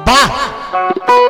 वाह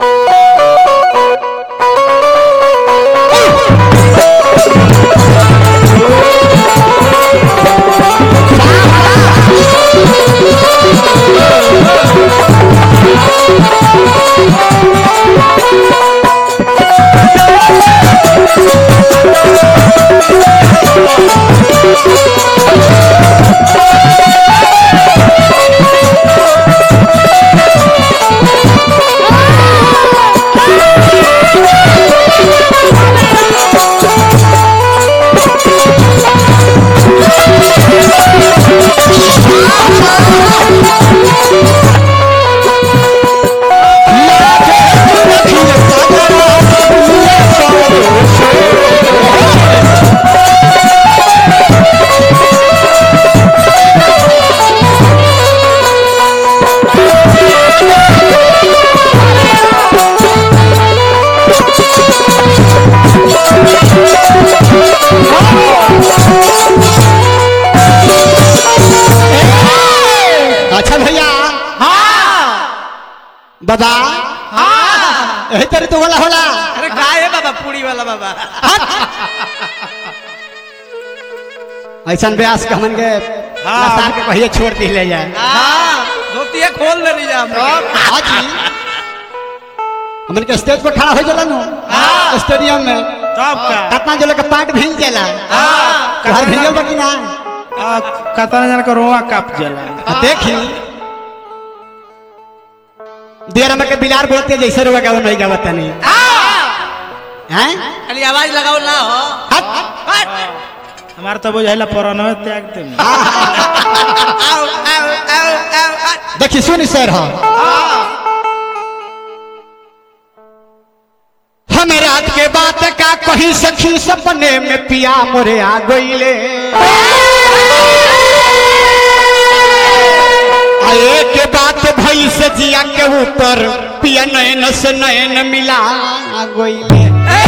अच्छा भैया बाबा यही तेरे तो होला होला अरे काय है बाबा पूरी वाला बाबा ऐसा ब्यास के हमन के हाँ। नसार के कहिए छोड़ दी ले जाए हाँ धोती है खोल ले लीजिए हम आज ही हमन के स्टेज पर खड़ा हो जाला नु हाँ। स्टेडियम में तब का कितना जो लोग के पार्ट भींग जाला हाँ घर भींगल बा कि ना कतना जन का रोआ काप जला आ देखी देर में के बिलार बोलते जैसे रुआ गावन नहीं गावत नहीं हैं खाली आवाज लगाओ ना हो हट हमार तो बुझाइला पुराना त्याग दे आओ आओ आओ आओ देखी सुन सर हाँ हम रात के बात का कहीं सखी सपने में पिया मोरे आ गईले आए के बात भई से जिया के ऊपर पिया नयन से नयन मिला गईले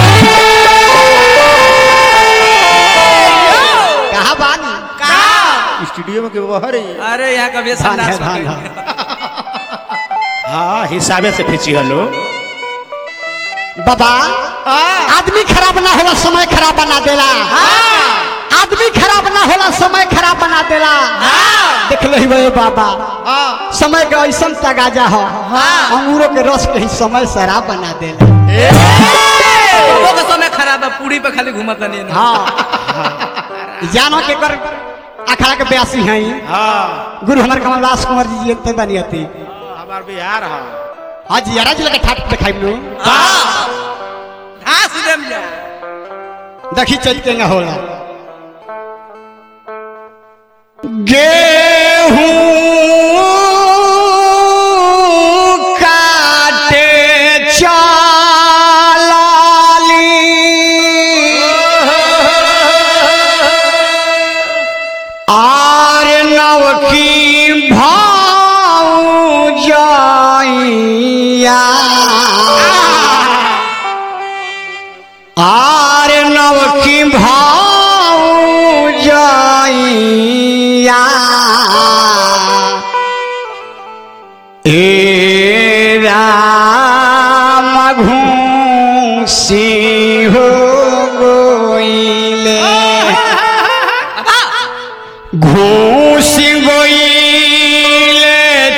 कहा बानी स्टूडियो में के बाहर ही अरे यहाँ कभी धान है संडास धान हो है गई। हाँ हिसाबे से खींची हलो बाबा आदमी खराब ना होला समय खराब बना देला आदमी खराब ना होला समय खराब बना देला देख ले भाई बाबा समय का ऐसा तगाजा हो अंगूरों के रस के ही समय शराब बना देला लोगों का समय खराब है पूरी पे खाली घूमत नहीं है हाँ जानो के कर अखड़ा के ब्यासी हैं हाँ गुरु हमारे कमलदास कुंवर जी जीते बनियती हमार बिहार हाँ हाँ जी यारा जी लगे ठाट दिखाई लो हाँ सीधे में जा देखी चलते न होला गेहूं काटे चाली आर नवकी भाऊ जाइया आर नवकी भाऊ जाइया ए राम घूसी हो गोइले घूस गोइले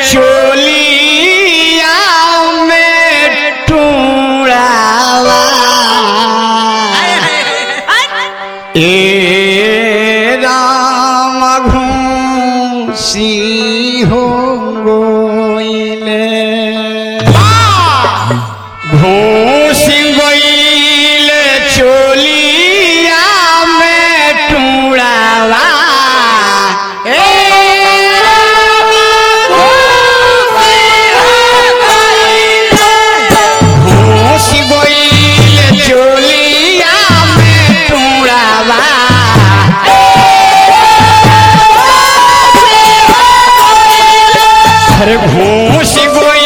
चोलिया में टूड़ावा ए राम घूसी हो गोइले घूस गोइले चोलिया में टूड़ावा ए घूस गोइले चोलिया में टूड़ावा अरे घूस गोइले